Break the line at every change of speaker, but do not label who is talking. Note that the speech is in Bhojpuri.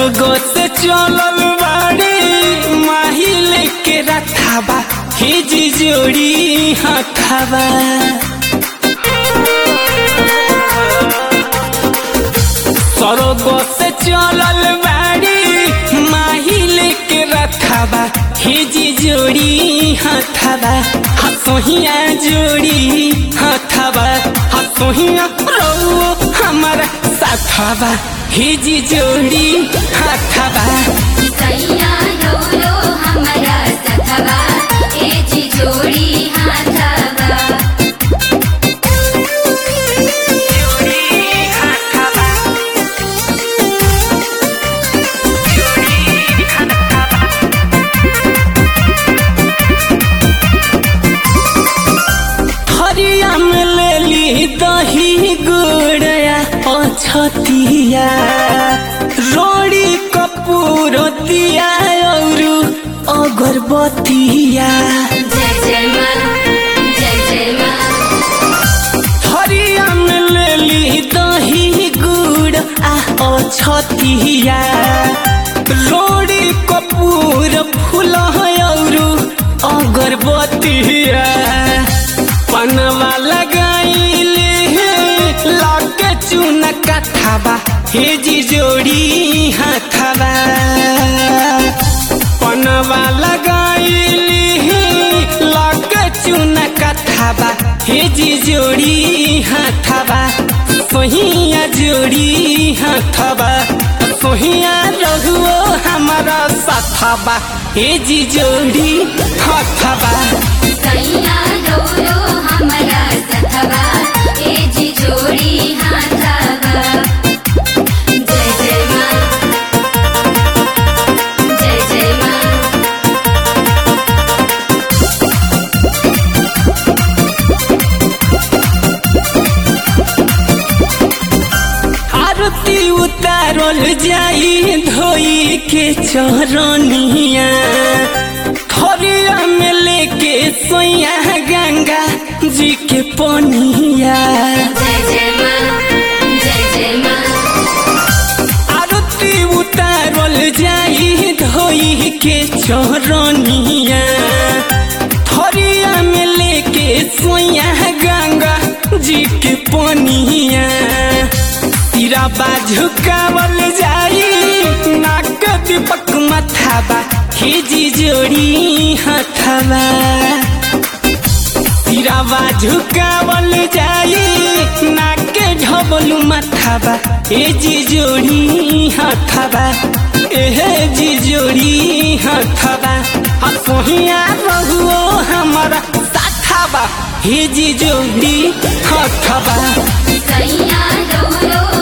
सरगो से चलल बाड़ी माहिल के रथाबा हिज जोड़ी हथाबा सरगो से चलल बाड़ी माहिल के रथाबा हिज जोड़ी हथाबा हसोहिया जोड़ी हथाबा हसोहिया रौ हमारा साथाबा हिज जोड़ी हथाबा
सैया रो हमरा सखबा ए जी जोड़ी हाथबा
हरिया में लेली दही गुड़या अछतिया रोड़ी कपूर दिया और अगरबत्तिया
जय जय माँ जय जय माँ
हरिया में लेली दही गुड़ आ अछतिया रोड़ी कपूर फूल और अगरबत्तिया पनवा लगाइले लाके चून कथाबा हे जी जोड़ी हाथाबा पनवा लगाइले लाके चून कथाबा हे जी जोड़ी हाथाबा सोहिया जोड़ी हाथाबा सोहिया रहुओ हमारा साथाबा हे जी जोड़ी हाथाबा
सैया रो हमरा सखबा ए जी जोड़ी हाथबा जय जय माँ जय जय माँ
आरती उतारल जाई धोई के चरनिया थरिया में लेके सोया गंगा जी के पनिया
जय जय माँ जय जय माँ
आरती उतारल जाई धोई के चरनिया थरिया में लेके सोया गंगा जी के पनिया तीरा बाजू कावल जाई नाक दीपक मथाबा खिजी जोड़ी हथाबा तीरा बाजू कावल जाई नाक ढबलू मथाबा ए जी जोड़ी हथाबा एहे जी जोड़ी हथाबा हसोहिया रहुओ हमारा साथाबा हे जी जोड़ी हथाबा
सैया रो